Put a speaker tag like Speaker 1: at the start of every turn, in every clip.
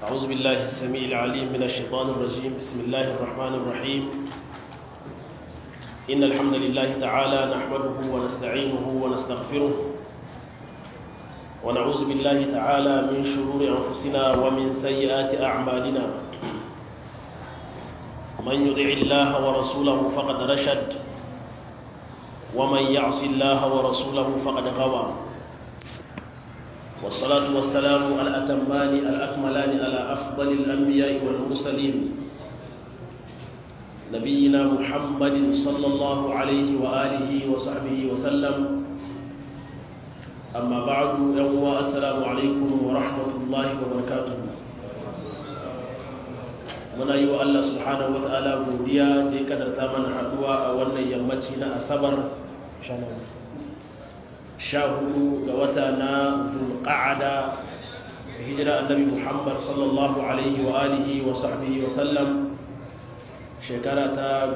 Speaker 1: أعوذ بالله السميع العليم من الشيطان الرجيم بسم الله الرحمن الرحيم إن الحمد لله تعالى نحمده ونستعينه ونستغفره ونعوذ بالله تعالى من شرور أنفسنا ومن سيئات أعمالنا من يطع الله ورسوله فقد رشد ومن يعص الله ورسوله فقد غوى والصلاة والسلام الأتمان الأكملان على أفضل الأنبياء والمرسلين نبينا محمد صلى الله عليه وآله وصحبه وسلم أما بعد يوم السلام عليكم ورحمة الله وبركاته muna yi wa Allah subhanahu wa ta'ala godiya da ya kadarta mana haduwa a wannan yammaci na asabar sha hudu ga wata na zulqa'ada hijira annabi muhammad sallallahu alaihi wa alihi wa sahbihi wa sallam shekara ta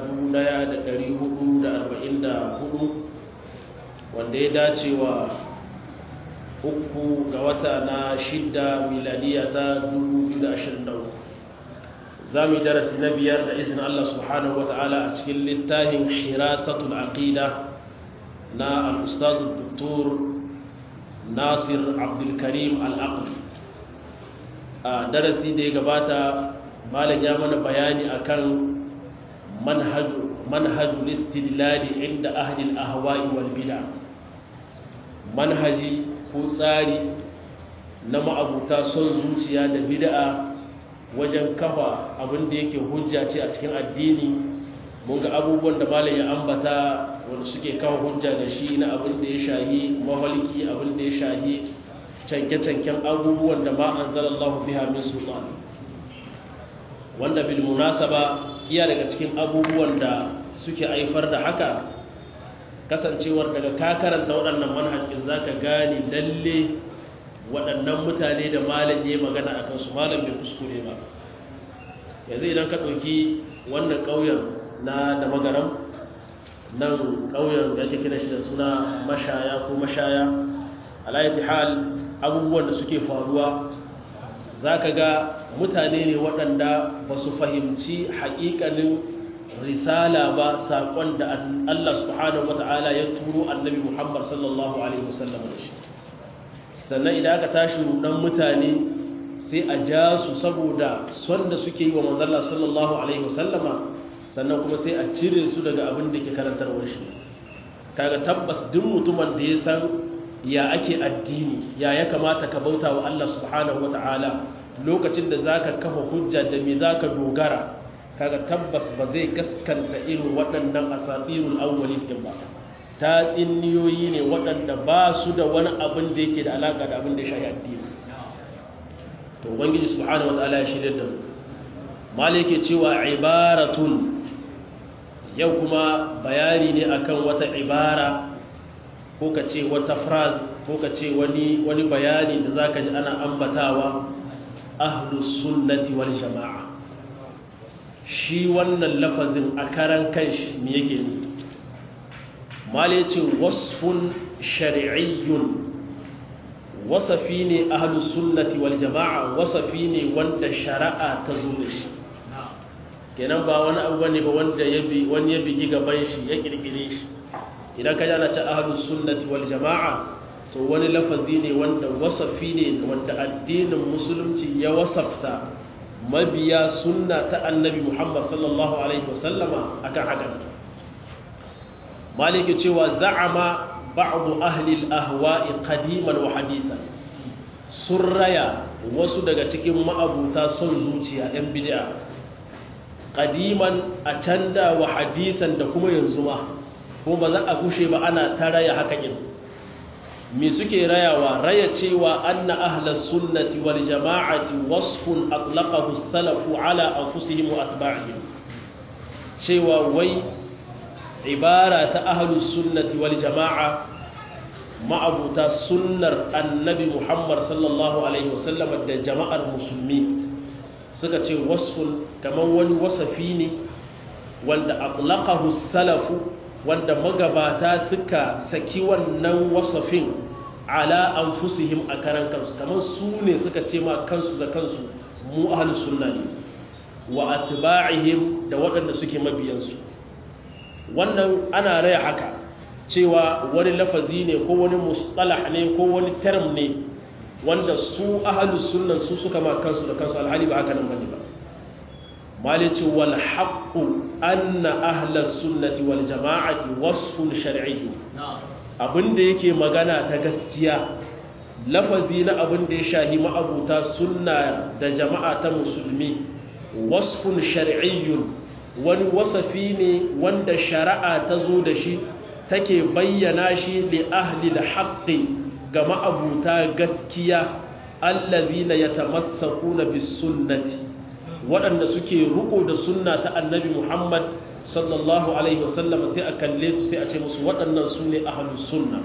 Speaker 1: 1444 wanda ya dace wa uku ga wata na shidda miladiya ta 2023 za mu yi darasi na biyar da izinin Allah subhanahu wa ta'ala a cikin littafin hirasatul aqida na al-ustaz doktor nasir abdulkarim al-aql a darasi da ya gabata malam ya mana bayani akan manhaju manhajul istidlali inda ahli al-ahwa'i wal bid'a manhaji ko tsari na ma'abuta son zuciya da bid'a wajen kafa abin da yake hujja ce a cikin addini mun ga abubuwan da malam ya ambata wanda suke kawo hujja da shi na abin da ya shahi mahalki abin da ya shahi canke-canken abubuwan da ma an zalallahu biha min sultan wanda bil munasaba iya daga cikin abubuwan da suke haifar da haka kasancewar daga ka karanta waɗannan manhajin zaka gane lalle waɗannan mutane da malam ya magana a kansu malam bai kuskure ba yanzu idan ka ɗauki wannan ƙauyen na da magaram nan ƙauyen da ake kira shi da suna mashaya ko mashaya alayati hal abubuwan da suke faruwa za ka ga mutane ne waɗanda ba su fahimci haƙiƙanin risala ba saƙon da Allah subhanahu wa ta'ala ya turo annabi Muhammad sallallahu alaihi wasallam da shi sannan idan aka tashi rudan mutane sai a ja su saboda son da suke yi wa manzalla sallallahu alaihi wasallama sannan kuma sai a cire su daga abin da ke karantarwar shi kaga tabbas duk mutumin da ya san ya ake addini ya ya kamata ka bauta wa Allah subhanahu ta'ala lokacin da zaka kafa hujja da me zaka dogara kaga tabbas ba zai gaskanta irin waɗannan asatirul awwalin din ba ta tsinniyoyi ne waɗanda ba su da wani abin da yake da alaƙa da abin da ya shahi addini to ubangiji subhanahu wataala ya shirya da mu mala yake cewa ibaratun yau kuma bayani ne akan wata ibara ko ka ce wata phrase ko ka ce wani wani bayani da zaka ji ana ambatawa ahlus sunnati wal jama'a shi wannan lafazin a karan kanshi me yake ne mali ce wasfun shari'iyyun wasafi ne ahlus sunnati wal jama'a wasafi ne wanda shari'a ta zo da shi kenan ba wani abu bane ba wanda yabi wani ya bigi gaban shi ya kirkire shi idan ka jana ce ahlus sunnati wal jama'a to wani lafazi ne wanda wasafi ne wanda addinin musulunci ya wasafta mabiya sunna ta annabi Muhammad sallallahu alaihi wasallama akan hakan maliki cewa za'ama ba'du ahli al-ahwa'i qadiman wa hadithan surraya wasu daga cikin ma'abuta son zuciya ɗan bid'a qadiman a canda wa hadisan da kuma yanzu ma kuma ba za a kushe ba ana ta raya haka kin me suke rayawa raya cewa anna ahlus sunnati wal jama'ati wasfun atlaqahu as-salafu ala anfusihim wa atba'ihim cewa wai ibara ta ahlus sunnati wal jama'a ma'abuta sunnar annabi Muhammad sallallahu alaihi wasallam da jama'ar musulmi suka ce wasfun kamar wani wasafi ne wanda atlaqahu salafu wanda magabata suka saki wannan wasafin ala anfusihim a karan kansu kamar su ne suka ce ma kansu da kansu mu ahlus sunna ne wa atba'ihim da waɗanda suke mabiyansu wannan ana raya haka cewa wani lafazi ne ko wani mustalah ne ko wani term ne wanda su ahlus sunna su suka ma kansu da kansu alhali ba haka nan bane ba malici wal haqqu anna ahlus sunnati wal jama'ati wasfun shar'i abinda yake magana ta gaskiya lafazi na abin da ya shahi ma'abuta sunna da jama'a ta musulmi wasfun shar'iyyun wani wasafi ne wanda shari'a ta zo da shi take bayyana shi li ahli al-haqqi ga ma'abuta gaskiya allazina yatamassakuna bis sunnati waɗanda suke ruko da sunna ta annabi Muhammad sallallahu alaihi wasallam sai a kalle su sai a ce musu waɗannan su ne ahlus sunna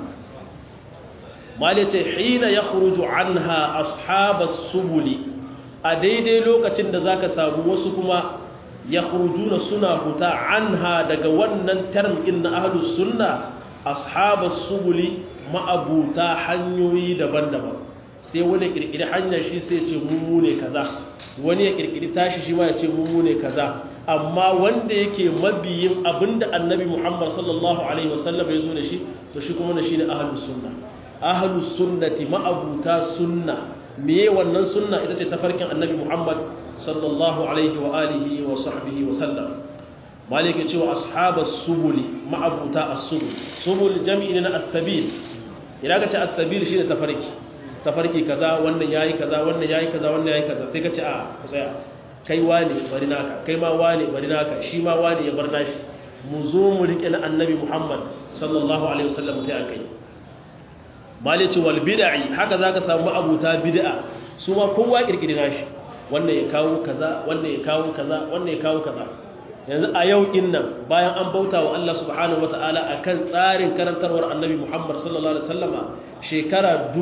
Speaker 1: malite hina ya khuruju anha ashabas subuli a daidai lokacin da zaka samu wasu kuma ya khurujuna suna huta anha daga wannan termin na ahlus sunna ashabas subuli ma'abuta hanyoyi daban-daban sai wani kirkiri hanyar shi sai ce mu ne kaza wani ya kirkiri tashi shi ma ya ce mu ne kaza amma wanda yake mabiyin abinda annabi Muhammad sallallahu alaihi wasallam ya zo da shi to shi kuma ne shine ahlus sunna ahlus sunnati ma'abuta sunna meye wannan sunna ita ce tafarkin annabi Muhammad sallallahu alaihi wa alihi wa sahbihi wa sallam malike cewa ashabas subuli ma'abuta as-subul subul jam'i na as-sabil idan ka ce as-sabil shine tafarki tafarki kaza wannan yayi kaza wannan yayi kaza wannan yayi kaza sai ka ce a ku tsaya kai wane bari naka kai ma wane bari naka shi ma wane ya bar nashi mu zo mu rike na annabi Muhammad sallallahu alaihi wasallam sai akai malici wal bid'i haka zaka samu abuta bid'a su ma kowa kirkiri nashi wannan ya kawo kaza wannan ya kawo kaza wannan ya kawo kaza yanzu a yau din nan bayan an bauta wa Allah subhanahu wataala akan tsarin karantarwar annabi Muhammad sallallahu alaihi wasallama shekara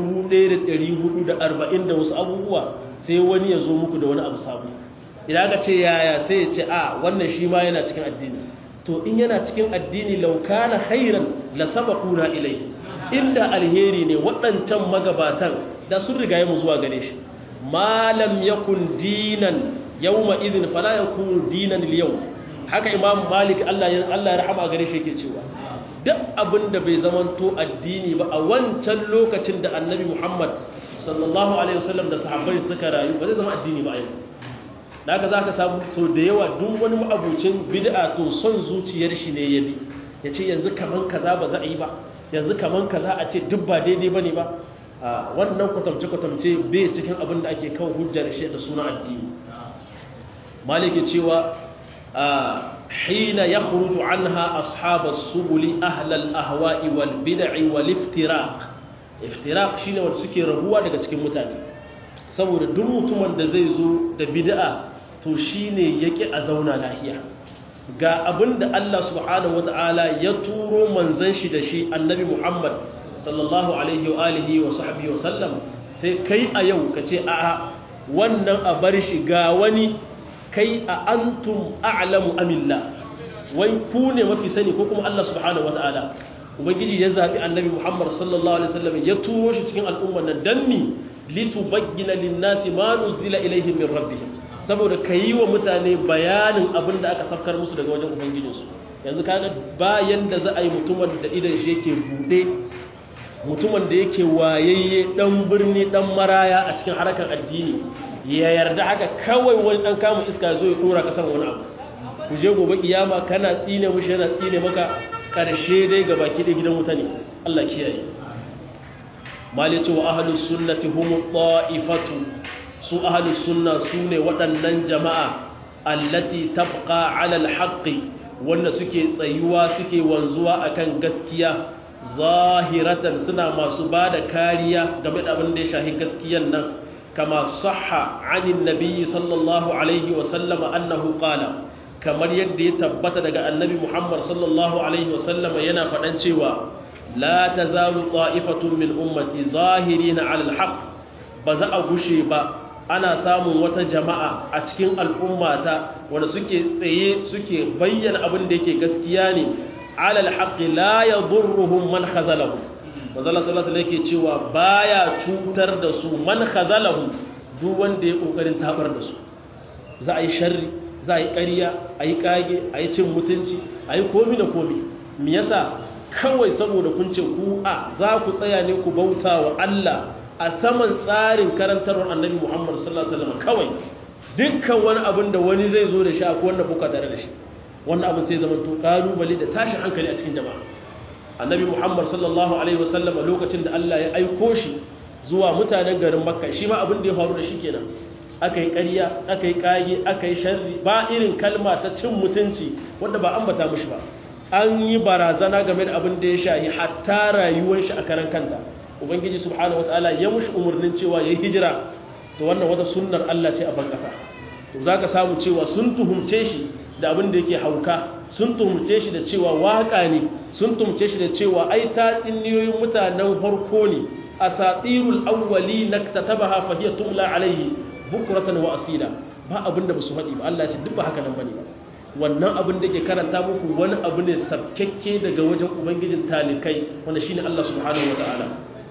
Speaker 1: 1440 da wasu abubuwa sai wani ya zo muku da wani abu sabo idan aka ce yaya sai ya ce a wannan shi ma yana cikin addini to in yana cikin addini laukana khairan la sabaquna ilayhi inda alheri ne waɗancan magabatan da sun riga mu zuwa gare shi malam yakun dinan yawma idhin fala yakun dinan al haka imam malik Allah ya Allah ya rahama gare shi yake cewa duk abin da bai zamanto addini ba a wancan lokacin da annabi Muhammad sallallahu alaihi wasallam da sahabbai suka rayu ba zai zama addini ba a yau da haka za ka samu sau da yawa duk wani ma'abucin bid'a to son zuciyar shi ne ya bi ya ce yanzu kaman kaza ba za a yi ba yanzu kaman kaza a ce duk ba daidai ba ne ba wannan kwatamce-kwatamce bai cikin abin da ake kawo hujjar shi da suna addini maliki cewa hina ya khuruju anha ashabar subuli ahlal ahwa'i wal bid'i wal iftiraq iftiraq shine wanda suke rabuwa daga cikin mutane saboda duk mutumin da zai zo da bid'a to shine yake a zauna lahiya ga abinda Allah subhanahu wata'ala ya turo manzon shi da shi annabi Muhammad sallallahu alaihi wa alihi wa sahbihi wa sallam sai kai a yau kace a'a wannan a bar shi ga wani kai a antum a'lamu amilla wai ku ne mafi sani ko kuma Allah subhanahu wata'ala ubangiji ya zabi annabi Muhammad sallallahu alaihi wasallam ya turo shi cikin al'umman nan danni litubayyana lin-nasi ma nuzila ilaihim min rabbihim saboda kayi wa mutane bayanin abin da aka safkar musu daga wajen ubangijinsu yanzu kaga bayan da za a yi mutumin da idan shi yake bude mutumin da yake wayayye dan birni dan maraya a cikin harkar addini ya yarda haka kawai wani dan kama iska zo ya dora kasan wani abu ku je gobe kiyama kana tsine mushi yana tsine maka karshe dai ga baki da gidan wuta ne Allah kiyaye malice wa ahlus sunnati hum ta'ifatu su ahlus sunna sune waɗannan jama'a allati tabqa 'ala al-haqqi wanda suke tsayuwa suke wanzuwa akan gaskiya zahiratan suna masu bada kariya game da abin da ya shahi gaskiyan nan kama sahha 'anil nabiyyi sallallahu alaihi wa sallama annahu qala kamar yadda ya tabbata daga annabi Muhammad sallallahu alaihi wa sallama yana faɗan cewa la tazalu ta'ifatun min ummati zahirina 'ala al-haqq ba za a gushe ba ana samun wata jama'a a cikin al'ummata wanda suke tsaye suke bayyana abin da yake gaskiya ne alal haqqi la yadurruhum man khazalahu manzo sallallahu alaihi yake cewa baya cutar da su man khazalahu duk wanda ya kokarin tabar da su za a yi sharri za a yi ƙarya a yi ƙage a yi cin mutunci a yi komi da komi me yasa kawai saboda kun ce ku a za ku tsaya ne ku bauta wa Allah a saman tsarin karantarwar annabi Muhammad sallallahu alaihi wasallam kawai dukkan wani abin da wani zai zo da shi akwai wanda kuka tare da shi wannan abin sai zama to kalubale da tashin hankali a cikin jama'a annabi Muhammad sallallahu alaihi wasallam lokacin da Allah ya aiko shi zuwa mutanen garin Makka shi ma abin da ya faru da shi kenan aka yi ƙarya aka yi ƙage aka yi sharri ba irin kalma ta cin mutunci wanda ba ambata mishi ba an yi barazana game da abin da ya shahi hatta rayuwar shi a karan kanta ubangiji subhanahu wataala ya mushi umarnin cewa ya yi hijira to wannan wata sunnar Allah ce a ban ƙasa to za ka samu cewa sun tuhumce shi da abin da yake hauka sun tuhumce shi da cewa waƙa ne sun tuhumce shi da cewa ai ta tsinniyoyin mutanen farko ne asatirul awwali naktatabaha fa hiya tumla alayhi bukuratan wa asila ba abin da ba su faɗi ba Allah ya ce duk ba haka nan bane ba wannan abin da ke karanta muku wani abu ne sabkekke daga wajen ubangijin talikai wanda shine Allah subhanahu wataala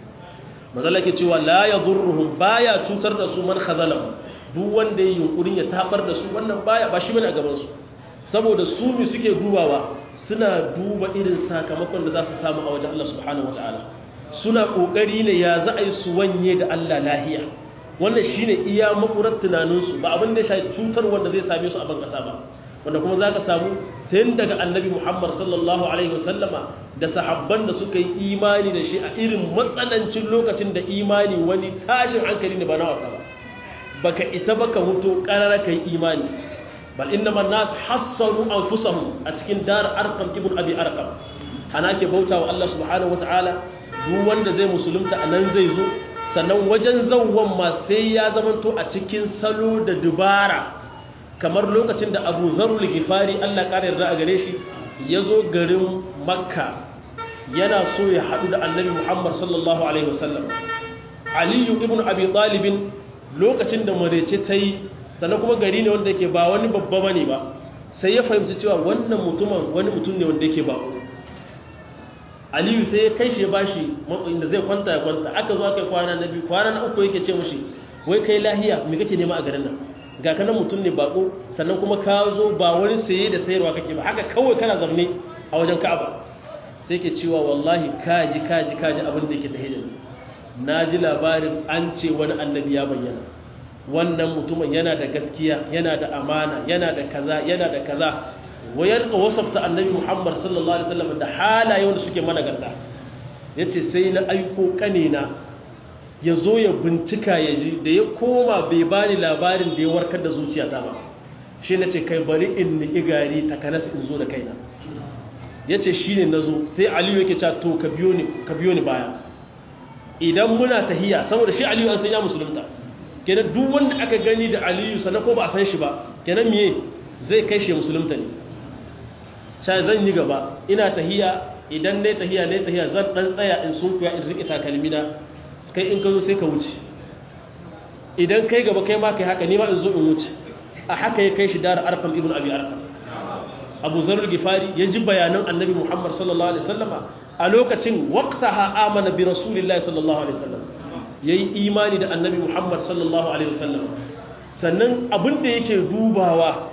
Speaker 1: mazalla ke cewa la yadurruhum baya cutar da su man khazalahu duk wanda yayin yunkurin ya tabar da su wannan baya ba shi bane a gaban su saboda su mi suke dubawa suna duba irin sakamakon da za su samu a wajen Allah subhanahu wataala suna kokari ne ya za a yi su wanye da Allah lahiya wannan shine iya makurar tunaninsu ba abin da ya shafi cutar wanda zai same su a ban kasa ba wanda kuma za ka samu tun daga annabi muhammad sallallahu alaihi wasallama da sahabban da suka yi imani da shi a irin matsanancin lokacin da imani wani tashin hankali ne ba na wasa ba baka isa baka huto karara kai imani bal inna man nas hassaru anfusahum a cikin dar arqam ibn abi arqam ana ke bautawa Allah subhanahu wataala duk wanda zai musulunta anan zai zo sannan wajen zauwan ma sai ya zamanto a cikin salo da dubara kamar lokacin da abu zarul gifari allah ƙarar da a gare shi ya zo garin makka yana so ya haɗu da annabi muhammad sallallahu alaihi wasallam aliyu ibn abi talibin lokacin da marece ta yi sannan kuma gari ne wanda yake ba wani babba bane ba sai ya fahimci cewa wannan mutumin wani mutum ne wanda yake ba aliyu sai ya kai shi ya bashi matsayin da zai kwanta ya kwanta aka zo aka yi kwana na biyu kwana na uku yake ce mushi wai kai lahiya me kake nema a garin nan ga kanan mutum ne bako sannan kuma ka zo ba wani saye da sayarwa kake ba haka kawai kana zamne a wajen ka'aba sai ke cewa wallahi kaji kaji kaji abin da yake tahidin na ji labarin an ce wani annabi ya bayyana wannan mutumin yana da gaskiya yana da amana yana da kaza yana da kaza wayar ka wasafta annabi muhammad sallallahu alaihi wasallam da halayen da suke mana garda yace sai na aiko kanina ya zo ya bincika ya ji da ya koma bai bani labarin da ya warkar da zuciyata ba shi na ce kai bari in niki gari takanas in zo da kaina ya ce shi ne na zo sai aliyu yake ca to ka biyo ni baya idan muna tahiya saboda shi aliyu an san ya musulunta kenan duk wanda aka gani da aliyu sannan ko ba a san shi ba kenan miye zai kai shi musulunta ne sha zan yi gaba ina tahiya idan ne tahiya ne tahiya zan dan tsaya in sunkuya in riƙe takalmina kai in ka zo sai ka wuce idan kai gaba kai ma kai haka ni ma in zo in wuce a haka ya kai shi dara arkam ibn abi arkam abu zarar gifari ya ji bayanan annabi muhammad sallallahu alaihi wasallama a lokacin waqtaha amana bi rasulillahi sallallahu alaihi wasallam yayi imani da annabi muhammad sallallahu alaihi wasallam sannan abin da yake dubawa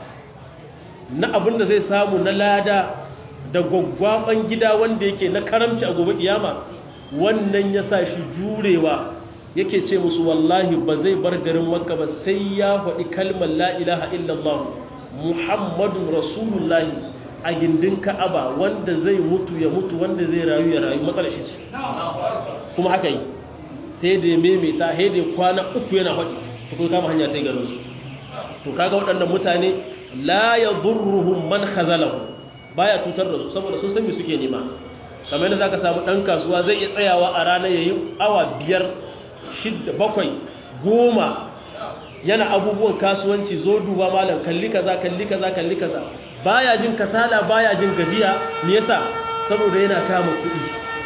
Speaker 1: na abin da zai samu na lada da gwaggwaban gida wanda yake na karamci a gobe kiyama wannan ya sa shi jurewa yake ce musu wallahi ba zai bar garin makka ba sai ya faɗi kalmar la ilaha illallah muhammadu rasulullahi a gindin ka'aba wanda zai mutu ya mutu wanda zai rayu ya rayu matsalar shi ce kuma haka yi sai da ya maimaita sai da kwana uku yana faɗi ta kuma kama hanya ta yi garin su to kaga waɗannan mutane la ya durruhum man khazalahu baya cutar da su saboda sun san me suke nema kamar yadda zaka samu ɗan kasuwa zai iya tsayawa a rana yayi awa biyar shidda bakwai goma yana abubuwan kasuwanci zo duba malam kalli kaza kalli kaza kalli kaza baya jin kasala baya jin gajiya me yasa saboda yana kama kuɗi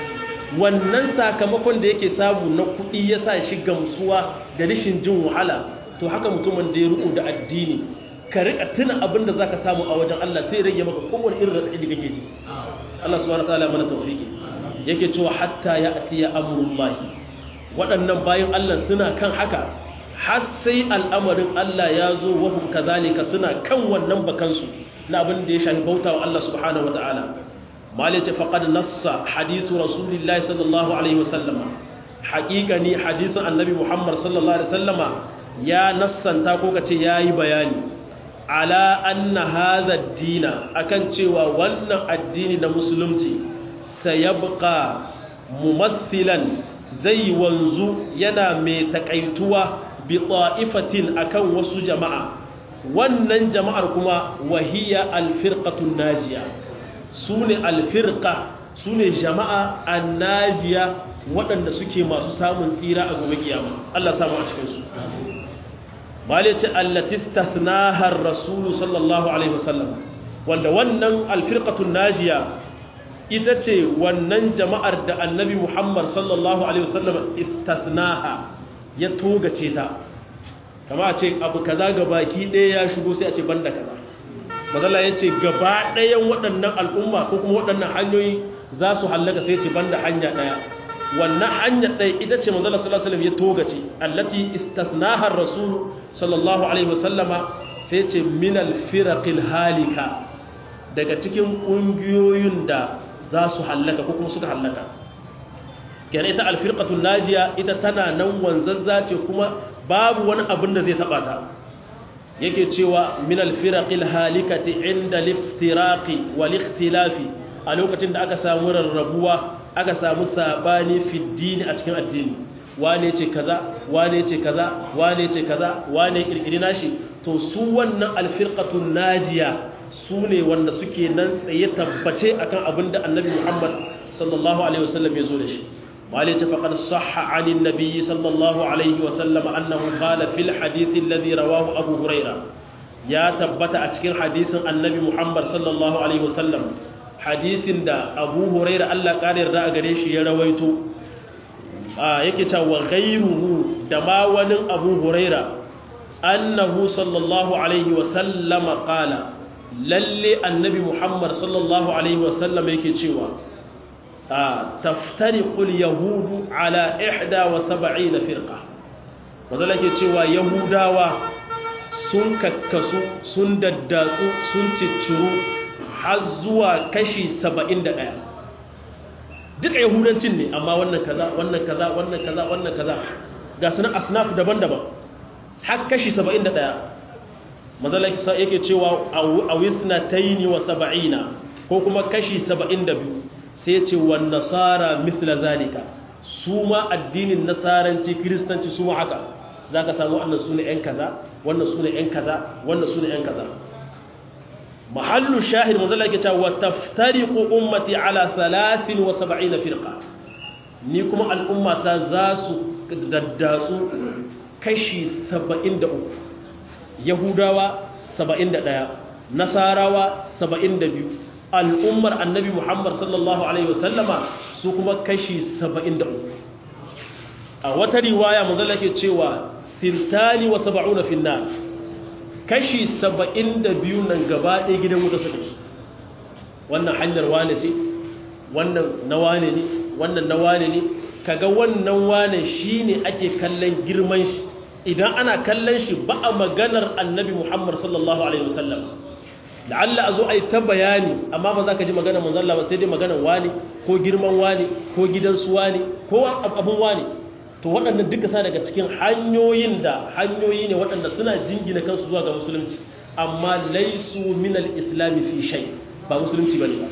Speaker 1: wannan sakamakon da yake samu na kuɗi yasa shi gamsuwa da rashin jin wahala to haka mutumin da ya riko da addini ka rika tuna abin da zaka samu a wajen Allah sai rage maka kowane irin radadi da kake ji Allah subhanahu wataala mana tawfiki yake cewa hatta ya atiya amrullahi waɗannan bayan Allah suna kan haka har sai al'amarin Allah ya zo wahum kazalika suna kan wannan bakansu na abin da ya shafi bauta wa Allah subhanahu wa ta'ala malai ce faqad nassa hadisu rasulillahi sallallahu alaihi wasallama haƙiƙa ne hadisin annabi muhammad sallallahu alaihi wasallama ya nassanta ko kace yayi bayani ala anna hadha dina akan cewa wannan addini na musulunci sayabqa mumathilan zai wanzu yana mai takaituwa bi ta'ifatin akan wasu jama'a wannan jama'ar kuma wahiya alfirqatun najiya sune alfirqa sune jama'a annajiya waɗanda suke masu samun tsira a gobe kiyama Allah samu a cikin su bale ce allati istathnaha ar-rasul sallallahu alaihi wasallam wanda wannan alfirqatun najiya ita ce wannan jama'ar da annabi Muhammad sallallahu alaihi wasallam istathnaha ya togace ta kama a ce abu kaza ga baki ɗaya ya shigo sai a ce banda kaza mazala ya ce gaba ɗayan waɗannan al'umma ko kuma waɗannan hanyoyi za su hallaka sai ce banda hanya ɗaya wannan hanya ɗaya ita ce mazala sallallahu alaihi ya togace allati istasnahar rasul sallallahu alaihi wasallama sai ce minal firaqil halika daga cikin ƙungiyoyin da za su hallaka ko kuma suka hallaka kenan ita alfirqatul najiya ita tana nan wanzazza ce kuma babu wani abin da zai taba ta yake cewa min alfiraqil halikati inda liftiraqi wal ikhtilafi a lokacin da aka samu rarrabuwa aka samu sabani fi dini a cikin addini wane ce kaza wane ce kaza wane ce kaza wane kirkiri nashi to su wannan alfirqatul najiya su ne wanda suke nan tsaye tabbace akan abin da annabi Muhammad sallallahu alaihi wasallam ya zo da shi malai ta faqad sahha anin nabiyyi sallallahu alaihi wasallam annahu qala fil hadith alladhi rawahu abu huraira ya tabbata a cikin hadisin annabi Muhammad sallallahu alaihi wasallam hadisin da abu huraira Allah kare yarda a gare shi ya rawaito yake cewa ghayruhu da ma wani abu huraira annahu sallallahu alaihi wasallam qala lalle annabi muhammad sallallahu alaihi wasallam yake cewa taftariqul yahudu ala ihda wa sab'ina firqa mazala yake cewa yahudawa sun kakkasu sun daddatsu sun cicciro har zuwa kashi 71 duka yahudancin ne amma wannan kaza wannan kaza wannan kaza wannan kaza ga sunan asnaf daban-daban har kashi 71 mazalaki yake cewa a wisna taini wa saba'ina ko kuma kashi saba'in da biyu sai ce wa nasara mithla zalika su ma addinin nasaranci kiristanci su ma haka za ka samu wannan su ne ‘yan kaza wannan su ne ‘yan kaza wannan su ne ‘yan kaza mahallu shahid mazalaki cewa wa taftariqu ummati ala salasin wa saba'ina firqa ni kuma al'ummata za su daddatsu kashi saba'in da uku yahudawa 71 nasarawa 72 al'ummar annabi muhammad sallallahu alaihi wasallama su kuma kashi 73 a wata riwaya mazala ke cewa sintani wa saba'una finna kashi 72 nan gaba ɗaya gidan wuta suka wannan hanyar wane ce wannan na wane ne wannan na wane ne kaga wannan wane shine ake kallon girman shi idan ana kallon shi ba a maganar annabi Muhammad sallallahu Alaihi wasallam la'alla a zo a yi ta bayani amma ba za ka ji maganar manzalla ba sai dai maganar wani ko girman wani ko gidansu wani ko abin wani to waɗannan duka sa daga cikin hanyoyin da hanyoyi ne waɗanda suna jingina kansu zuwa ga musulunci amma laisu minal islami fi shai ba musulunci ba ne ba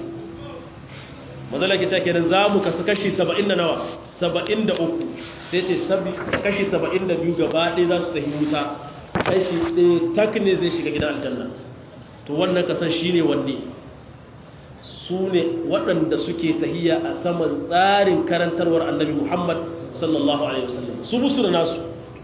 Speaker 1: mazala ke ta kenan za mu kasu kashi saba'in da nawa saba'in da uku sai ce kashi saba'in da biyu gaba ɗaya za su tafi wuta kashi ɗaya tak ne zai shiga gidan aljanna to wannan kasan shi ne wanne su ne waɗanda suke tahiya a saman tsarin karantarwar annabi muhammad sallallahu alaihi wasallam su musu da nasu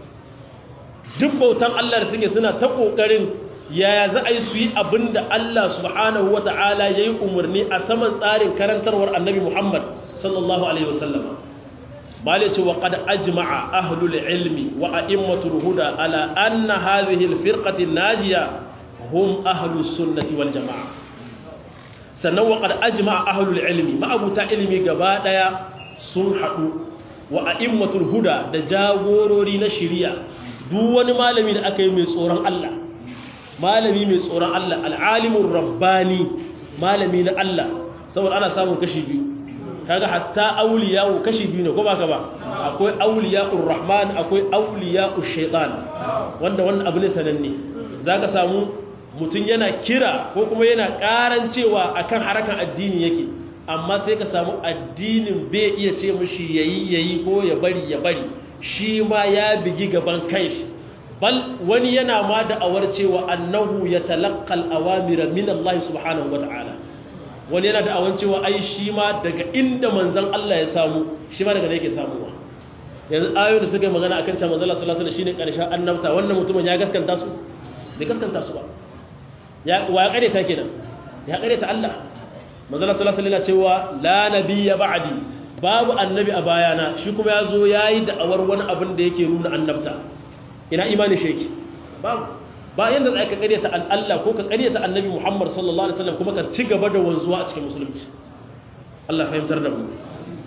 Speaker 1: duk bautan allah da suke suna ta ƙoƙarin yaya za a yi su yi abin da Allah subhanahu wa ta'ala ya yi umarni a saman tsarin karantarwar annabi Muhammad sallallahu Alaihi wasallama ba ce wa ƙada ajma'a ahlul ilmi wa a'immatul huda ala anna hadhihi alfirqatin najiya hum ahlus sunnati wal jama'a sannan wa qad ajma'a ahlul ilmi ma'abuta ilmi gaba daya sun haɗu wa a'immatul huda da jagorori na shari'a duk wani malami da aka yi mai tsoron Allah malami mai tsoron Allah al'alimun rabbani malami na Allah saboda ana samun kashi biyu kaga hatta auliyawu kashi biyu ne ko baka ba akwai auliya'ur rahman akwai auliya'ush shaitan wanda wannan abu ne sananne zaka samu mutum yana kira ko kuma yana karancewa akan harakan addini yake amma sai ka samu addinin bai iya ce mishi yayi yayi ko ya bari ya bari shi ma ya bigi gaban kanshi bal wani yana ma da awar cewa annahu yatalaqqal awamira min Allah subhanahu wataala wani yana da awan cewa ai shi ma daga inda manzon Allah ya samu shi ma daga da yake samuwa yanzu ayoyi da suka yi magana akan cewa manzon Allah sallallahu alaihi wasallam shine karshen annabta wannan mutumin ya gaskanta su bai gaskanta su ba ya wa ya kare ta kenan ya kare ta Allah manzon Allah sallallahu alaihi wasallam cewa la nabiyya ba'di babu annabi a bayana shi kuma ya zo yayi da awar wani abin da yake nuna annabta ina imani sheki babu ba yanda za ka karyata Allah ko ka karyata annabi Muhammad sallallahu alaihi wasallam kuma ka ci gaba da wanzuwa a cikin musulunci Allah fahimtar da mu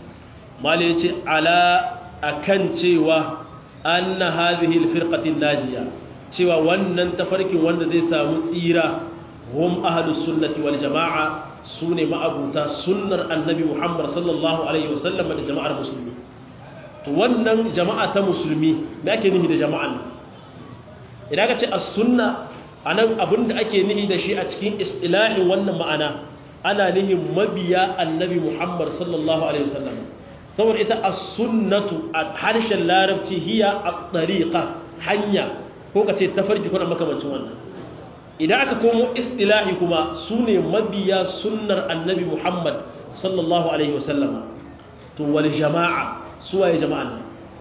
Speaker 1: mali yace ala akan cewa anna hadhihi alfirqati najiya cewa wannan tafarkin wanda zai samu tsira hum ahlus sunnati wal jamaa sune ma'abuta sunnar annabi Muhammad sallallahu alaihi wasallam da jama'ar musulmi to wannan jama'a ta musulmi me ake nufi da jama'an nan idan ka ce as-sunna anan abinda ake nihi da shi a cikin istilahin wannan ma'ana ana nihin mabiya annabi Muhammad sallallahu alaihi wasallam saboda ita as-sunnatu a harshen larabci hiya at-tariqa hanya ko ka ce tafarki kuna makamancin wannan idan aka komo istilahi kuma sune mabiya sunnar annabi Muhammad sallallahu alaihi wasallam to wal jama'a suwaye jama'an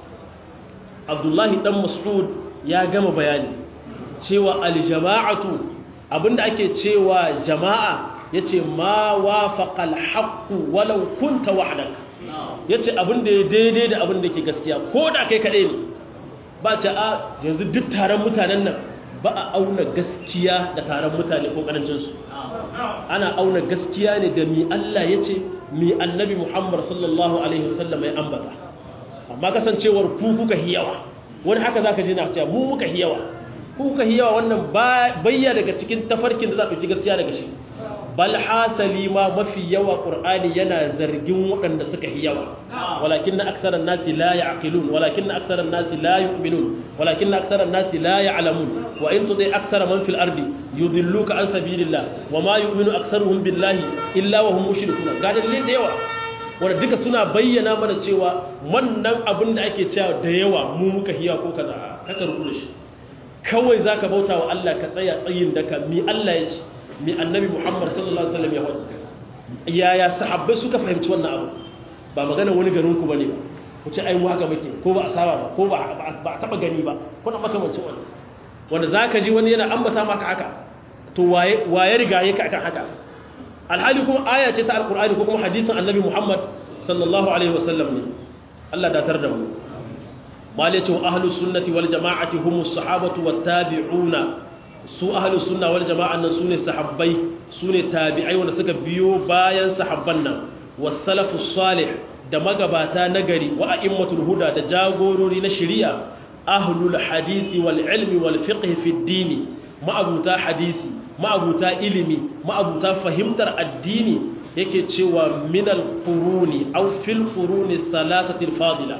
Speaker 1: Abdullahi dan Mas'ud ya gama bayani cewa aljama'atu abinda ake cewa jama'a yace ma wafaqal haqqu walau kunta wahdak yace abinda ya daidai da abinda ke gaskiya ko da kai kadai ne ba ce a yanzu duk taron mutanen nan ba a auna gaskiya da taron mutane ko karancin su ana auna gaskiya ne da mi Allah yace mi annabi Muhammad sallallahu alaihi wasallam ya ambata amma kasancewar ku kuka hiyawa wani haka zaka ji na cewa mu muka hiyawa ku kuka hiyawa wannan bayya daga cikin tafarkin da za ku ci gaskiya daga shi bal hasali ma mafi yawa qur'ani yana zargin waɗanda suka hiyawa walakinna aktharan nasi la ya'qilun walakinna aktharan nasi la yu'minun walakinna aktharan nasi la ya'lamun wa in tudai akthara man fil ardi yudilluka an sabilillah wa ma yu'minu aktharuhum billahi illa wa hum mushrikun ga dalilin da yawa wanda duka suna bayyana mana cewa wannan abin da ake cewa da yawa mu muka hiya ko kaza kaka rubuta shi kawai zaka bauta wa Allah ka tsaya tsayin daka mi Allah ya ce mi annabi Muhammad sallallahu alaihi wasallam ya faɗi yaya sahabbai suka fahimci wannan abu ba magana wani garin ku bane ba ku ce ai mu haka muke ko ba a saba ba ko ba ba a taba gani ba ko na makamancin wannan wanda zaka ji wani yana ambata maka haka to waye waye riga yake akan haka alhali kuma aya ce ta alkur'ani ko kuma hadisin annabi muhammad sallallahu alaihi wasallam ne allah datar da mu mali ce wa ahlus sunnati wal jama'ati humus sahabatu wat tabi'una su ahlus sunna wal jama'an nan sune sahabbai sune tabi'ai wanda suka biyo bayan sahabban nan was salafus salih da magabata nagari wa a'immatul huda da jagorori na shari'a ahlul hadisi wal ilmi wal fiqh fi ad-din ma'abuta hadisi ma'abuta ilimi ma'abuta fahimtar addini yake cewa minal quruni aw fil quruni thalathatil fadila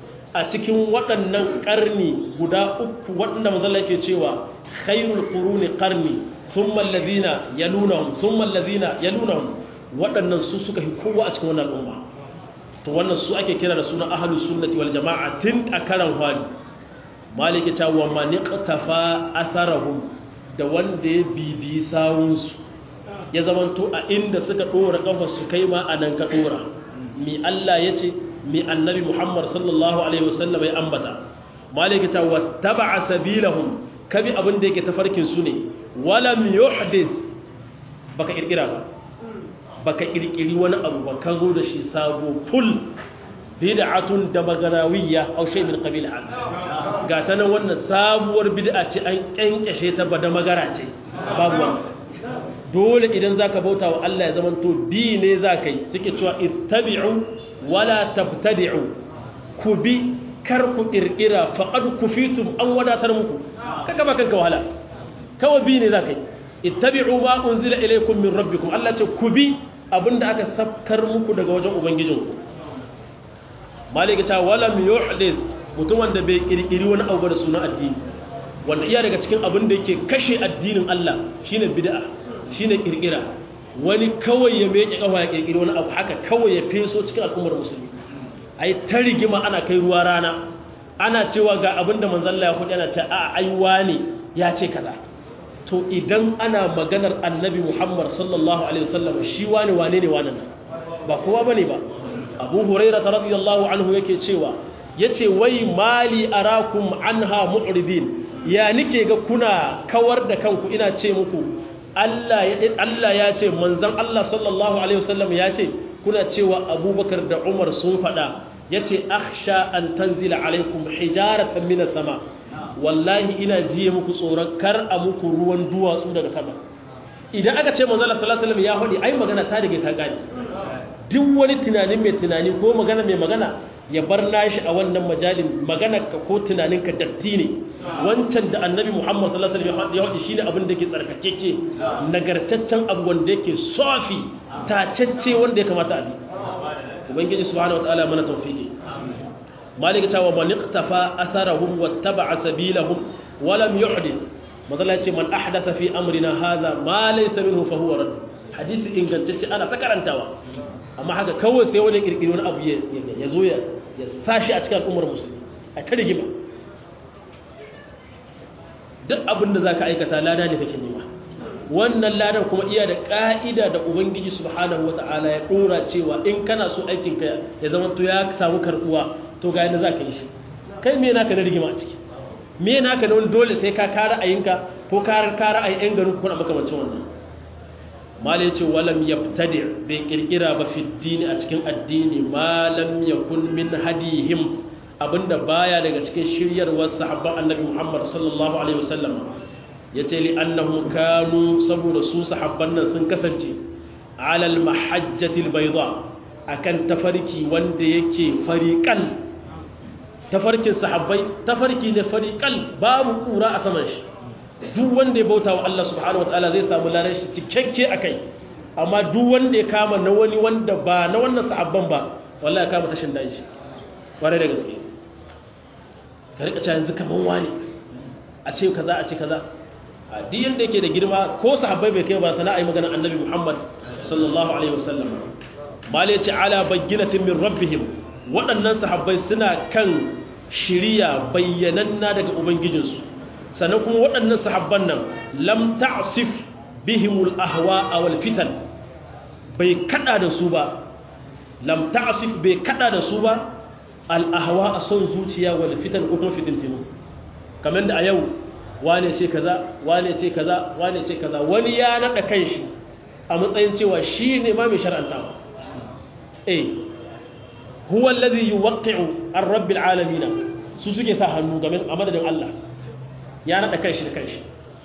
Speaker 1: a cikin waɗannan ƙarni guda uku waɗanda manzon yake cewa khairul quruni qarni thumma alladhina yalunahum thumma alladhina yalunahum waɗannan su suka fi kowa a cikin wannan al'umma to wannan su ake kira da suna ahlus sunnati wal jama'a tun a karan hali maliki ta wa man iqtafa atharahum da wanda ya bibi sawunsu ya zamanto a inda suka ɗora ƙafa su kai ma a nan ka ɗora mi Allah ya ce mi annabi Muhammad sallallahu Alaihi wasallam ya ambata malika ta wata ba a sabilahun kabi abin da yake tafarkin su ne walam yuhdith baka ƙirƙira ba baka ƙirƙiri wani abu ba ka zo da shi sabo full bid'atun da magarawiyya aw shay min qabil hal ga ta nan wannan sabuwar bid'a ce an kenkeshe ta ba da magara ce babu wannan dole idan zaka bauta wa Allah ya zamanto bi ne zaka yi suke cewa ittabi'u wala tabtadi'u ku bi kar ku kirkira faqad kufitum an wadatar muku kaga ba kanka wahala kawai bi ne zaka yi ittabi'u ma unzila ilaykum min rabbikum Allah ce ku bi abinda aka sabkar muku daga wajen ubangijinku malika ta walam yuhdith mutum wanda bai kirkiri wani abu da sunan addini wanda iya daga cikin abin da yake kashe addinin Allah shine bid'a shine kirkira wani kawai ya meke kafa ya kirkiri wani abu haka kawai ya feso cikin al'ummar musulmi ai ta rigima ana kai ruwa rana ana cewa ga abin da manzon Allah ya faɗi ana ce a ai wani ya ce kaza to idan ana maganar annabi Muhammad sallallahu alaihi wasallam shi wani wane ne wannan ba kowa bane ba Abu Hurairah radiyallahu anhu yake cewa yace wai mali arakum anha mu'ridin ya nike ga kuna kawar da kanku ina ce muku Allah ya ce manzan Allah sallallahu Alaihi wasallam ya ce kuna cewa abubakar da umar sun faɗa ya ce aksha an tanzila alaikum hijaratan mina sama wallahi ina jiye muku tsoron kar a muku ruwan duwatsu daga sama idan aka ce manzan Allah sallallahu Alaihi wasallam ya faɗi ai magana ta daga ta gani duk wani tunanin mai tunani ko magana mai magana ya bar nashi a wannan majalin maganarka ko tunaninka datti ne wancan da annabi muhammad sallallahu alaihi wasallam ya haɗi shine abin da ke tsarkakeke nagartaccen abu wanda yake sofi tacecce wanda ya kamata a bi ubangiji subhanahu wataala mana tawfiki malika ta wa man iqtafa atharahum wattaba'a sabilahum wa lam yuhdith madalla ce man ahdatha fi amrina hadha ma laysa minhu fa huwa radd hadisi ingantacce ana ta karantawa amma haka kawai sai wani kirkiri wani abu ya zo ya sashi a cikin al'ummar musulmi a ta rigima duk abin da za ka aikata lada ne kake nema wannan ladan kuma iya da ƙa'ida da ubangiji subhanahu wata'ala ya ɗora cewa in kana so aikinka ya zama to ya samu karɓuwa to ga yadda za ka yi shi kai me naka na rigima a ciki me naka na wani dole sai ka kara ayinka ko kara kara ayin yan garin kuna makamancin wannan malai ce walam yabtadi bai kirkira ba fi dini a cikin addini malam yakun min hadihim abinda baya daga cikin shiryarwar sahabban annabi Muhammad sallallahu alaihi wasallam yace li annahum kanu saboda su sahabban nan sun kasance alal mahajjatil bayda akan tafarki wanda yake fariqal tafarkin sahabbai tafarki ne fariqal babu kura a saman shi duk wanda ya bauta wa Allah subhanahu wataala zai samu larar shi cikakke akai amma duk wanda ya kama na wani wanda ba na wannan sahabban ba wallahi ya kama tashin dan shi kware da gaske ka rika cewa yanzu kaman wani a ce kaza a ce kaza a duk yanda yake da girma ko sahabbai bai kai ba sana ayi magana annabi Muhammad sallallahu alaihi wasallam malai ce ala bayyinatin min rabbihim waɗannan sahabbai suna kan shiriya bayyananna daga ubangijinsu sannan kuma waɗannan sahabban nan lam ta'sif bihimul ahwa wal fitan bai kada da su ba lam ta'sif bai kada da su ba al ahwa a son zuciya wal fitan ko kuma fitintinu kamar da a yau wane ce kaza wane ce kaza wane ce kaza wani ya nada kanshi a matsayin cewa shi ne ma mai shar'antawa eh huwa alladhi yuwaqqi'u ar-rabbil alamin su suke sa hannu game a madadin Allah ya naɗa kanshi da kanshi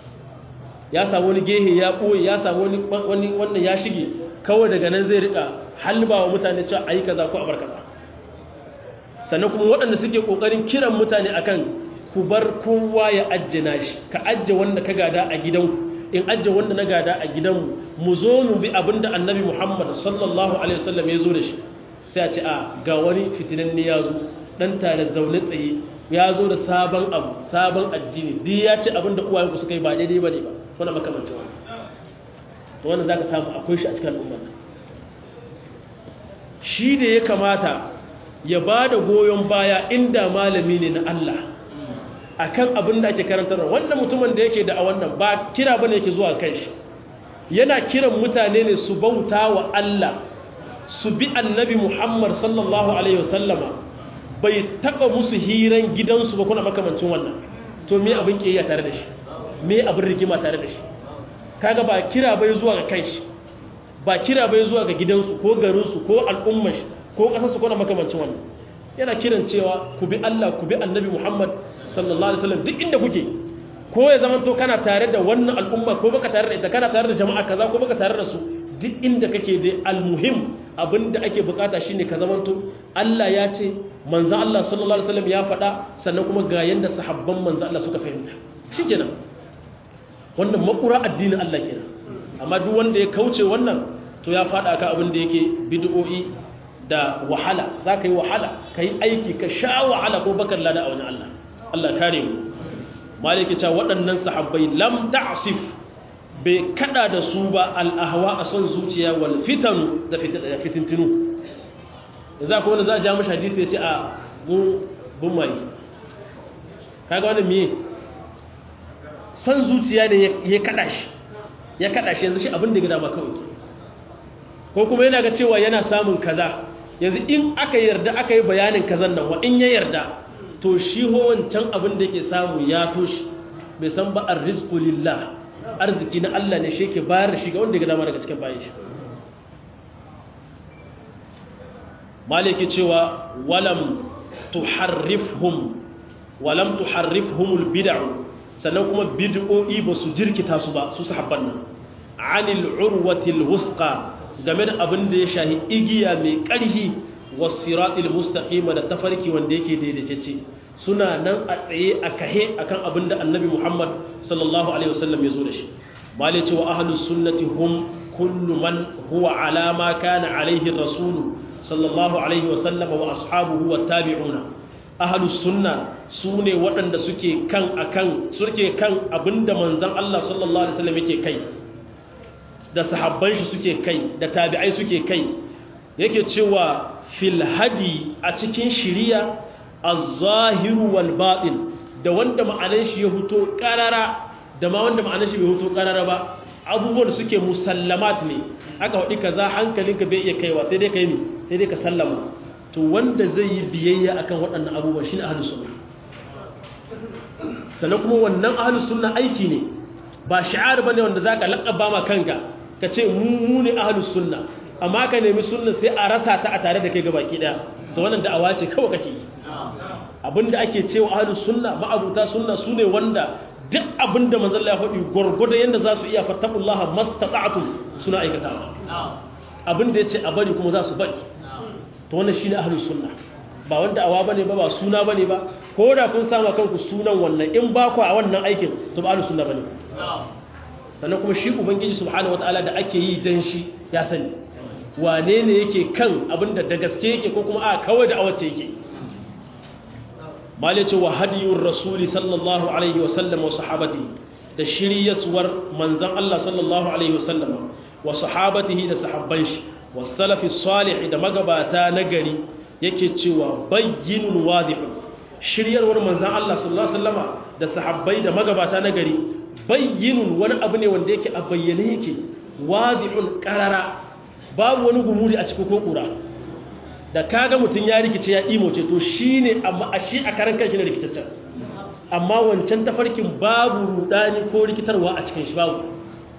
Speaker 1: ya samu wani gehe ya ɓoye ya samu wani wannan ya shige kawai daga nan zai rika halba wa mutane cewa a yi kaza ko a bar kaza sannan kuma waɗanda suke ƙoƙarin kiran mutane akan ku bar kowa ya ajjana shi ka ajje wanda ka gada a gidanku in ajje wanda na gada a gidanmu mu zo mu bi abin da annabi muhammad sallallahu alaihi wasallam ya zo da shi sai a ce a ga wani fitinan ne ya zo ɗan tare zaune tsaye ya zo da sabon abu sabon addini duk ya ce abinda uwayenku suka yi ba daidai ba ne ba wani makamancin wani to wannan za ka samu akwai shi a cikin al'ummar nan shi da ya kamata ya ba da goyon baya inda malami ne na Allah a kan abin da ake karantarwa wannan mutumin da yake da a wannan ba kira ba ne yake zuwa kan shi yana kiran mutane ne su bauta wa Allah su bi annabi Muhammad sallallahu alaihi wasallama bai taba musu hiran gidansu ba kuna makamancin wannan to me abin kiyaya tare da shi me abin rigima tare da shi kaga ba kira bai zuwa ga kanshi ba kira bai zuwa ga gidansu ko garinsu ko al'ummar shi ko kasarsu kuna makamancin wannan yana kiran cewa ku bi Allah ku bi annabi Muhammad sallallahu alaihi wasallam duk inda kuke ko ya zama to kana tare da wannan al'umma ko baka tare da ita kana tare da jama'a kaza ko baka tare da su duk inda kake dai almuhim abinda ake bukata shine ka zamanto Allah ya ce manzo Allah sallallahu alaihi wasallam ya faɗa sannan kuma ga yanda sahabban manzo Allah suka fahimta shikenan wannan makura addinin Allah kenan amma duk wanda ya kauce wannan to ya faɗa ka abin da yake bid'o'i da wahala za ka yi wahala ka yi aiki ka sha wahala ko bakar lada a wani Allah Allah kare mu maliki cewa waɗannan sahabbai lam ta'sif bai kada da su ba al'ahwa a son zuciya wal fitanu da fitintinu yanzu akwai wanda za a ja mashi hadisi ya ce a bun mai kaga wani miye son zuciya ne ya kada shi ya kada shi yanzu shi abin da gida ba kawai ko kuma yana ga cewa yana samun kaza yanzu in aka yarda aka yi bayanin kazan nan wa in ya yarda to shi ho wancan abin da yake samu ya toshi bai san ba arrizqu lillah arziki na Allah ne shi yake bayar da shi ga wanda ya dama daga cikin bayan shi maliki cewa walam tuharrifhum walam tuharrifhum albid'u sannan kuma bid'o'i ba su jirkita su ba su sahabban nan anil urwati alwusqa game da abin da ya shahi igiya mai ƙarhi wasiratul mustaqima da tafarki wanda yake daidaitacce suna nan a tsaye a kahe akan abin da annabi Muhammad sallallahu alaihi wasallam ya zo da shi malai cewa ahlus sunnati hum kullu man huwa ala ma kana alaihi rasul sallallahu alaihi wasallam wa ashabuhu wa tabi'una ahlus sunna sune waɗanda suke kan akan suke kan abinda manzon Allah sallallahu alaihi wasallam yake kai da sahabban shi suke kai da tabi'ai suke kai yake cewa fil hadi a cikin shiriya az-zahiru wal batin da wanda ma'anar shi ya huto karara da ma wanda ma'anar shi bai huto karara ba abubuwan da suke musallamat ne aka wadi kaza hankalinka bai iya kaiwa sai dai kai ne sai dai ka sallama to wanda zai yi biyayya akan waɗannan abubuwa shine ahlus sunna sannan kuma wannan ahlus sunna aiki ne ba shi'ar bane wanda zaka laƙaba ma kanka ka ce mu ne ahlus sunna amma ka nemi sunna sai a rasa ta a tare da kai gabaki daya to wannan da'awa ce kawai kake yi abinda ake cewa ahlus sunna ma'abuta sunna sune wanda duk abinda manzon Allah ya faɗi gurgurda yanda za su iya fattaqullaha mastata'tum suna aikatawa abinda yace a bari kuma za su bari to wannan shine ahlus sunna ba wanda awa bane ba ba suna bane ba ko da kun sama kanku sunan wannan in ba ku a wannan aikin to ba ahlus sunna bane sannan kuma shi ubangiji subhanahu wataala da ake yi dan shi ya sani wane ne yake kan abinda da gaske yake ko kuma a kawai da awace yake malice wa hadiyur rasuli sallallahu alaihi wasallam wa sahabati da shiryaswar manzon Allah sallallahu alaihi wasallam wa sahabatihi da sahabban shi wa salafi salih da magabata na gari yake cewa bayyinun wadihun shiryarwar manzon Allah sallallahu alaihi wasallama da sahabbai da magabata na gari bayyinun wani abu ne wanda yake a bayyane yake wadihun qarara babu wani gumuri a cikin kokura da kaga mutum ya rikice ya imoce to shine amma a shi a karan kanshi na rikitaccen amma wancan tafarkin babu rudani ko rikitarwa a cikin shi babu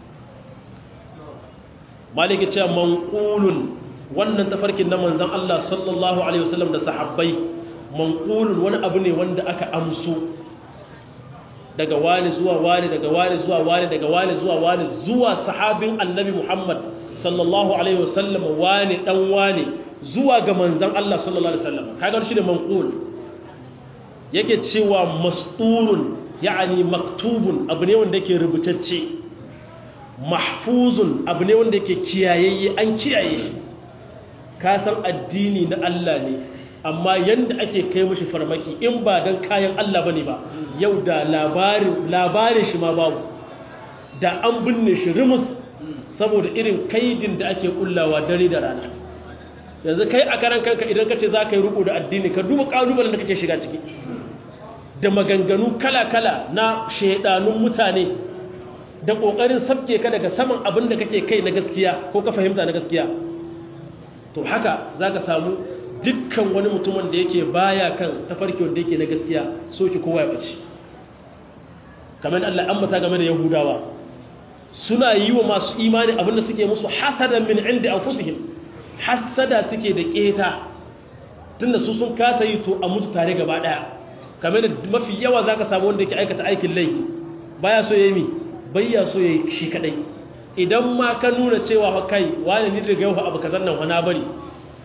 Speaker 1: maliki ce manqulun wannan tafarkin na manzon Allah sallallahu alaihi wasallam da sahabbai manqulun wani abu ne wanda aka amso daga wani zuwa wani daga wani zuwa wani daga wani zuwa wani zuwa sahabin annabi Muhammad sallallahu alaihi wasallam wani dan wani zuwa ga manzon Allah sallallahu alaihi wasallam kaga shi da manqul yake cewa masturun yani maktubun abu ne wanda yake rubutacce mahfuzun abu ne wanda yake kiyayayye an kiyaye shi ka san addini na Allah ne amma yanda ake kai mashi farmaki in ba dan kayan Allah bane ba yau da labarin labarin shi ma babu da an binne shi rumus saboda irin kaidin da ake kullawa dare da rana yanzu kai a karan kanka idan ka ce za ka yi ruku da addini ka duba kalubalen da kake shiga ciki da maganganu kala-kala na shaidanun mutane da ƙoƙarin sabke ka daga saman abin da kake kai na gaskiya ko ka fahimta na gaskiya to haka za ka samu dukkan wani mutumin da yake baya kan tafarki wanda yake na gaskiya so ki kowa ya ɓace kamar Allah an mata game da yahudawa suna yi wa masu imani abin da suke musu hasadan min inda anfusihim hasada suke da keta tunda su sun kasa yi to a mutu tare gaba daya kamar da mafi yawa zaka samu wanda yake aikata aikin laifi baya so yayi mi bayya so yayi shi kadai idan ma ka nuna cewa kai wani ni daga yau abu kazan nan wana bari